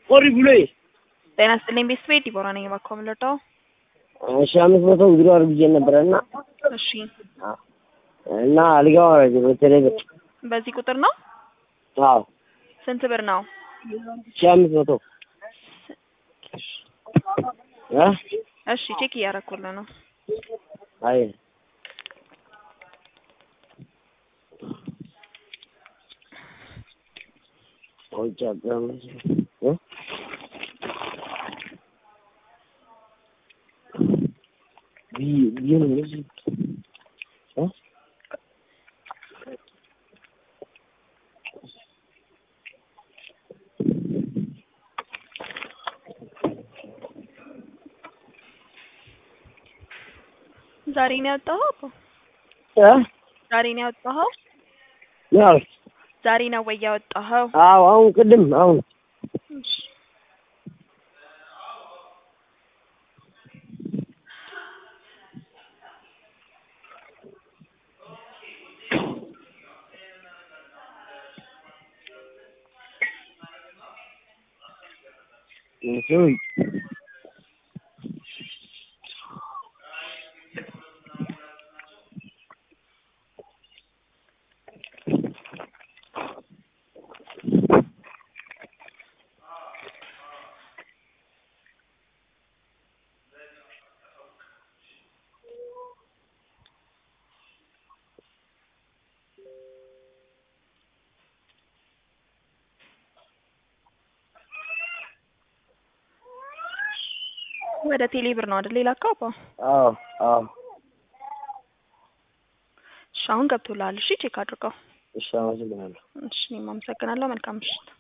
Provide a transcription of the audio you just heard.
Horrible. ጤና ይስጥልኝ ቤተሰቤ ዲቦራ ነኝ። እባክዎ ምን ልርዳው? እሺ አምስት መቶ እንግዲህ አድርጌ ነበረ እና እሺ እና አልጋው አረጀ በተለይ በዚህ ቁጥር ነው? አዎ ስንት ብር ነው? ሺ አምስት መቶ እ እሺ ቼክ እያደረኩልህ ነው። አይ ቆይቼ አዳመጥ እ ቢ ቢሆን እንደዚህ እ ዛሬ ነው ያወጣኸው? አባ? እ ዛሬ ነው ያወጣኸው? ያው ዛሬ ነው ወይ ያወጣኸው? አዎ አሁን ቅድም አሁን እሺ እንትን ወደ ቴሌ ብር ነው አይደል የላከው? አባ? አዎ አዎ እሺ አሁን ገብቶልሃል። እሺ ቼክ አድርገው። እሺ አመሰግናለሁ እሺ እኔም አመሰግናለሁ። መልካም ምሽት።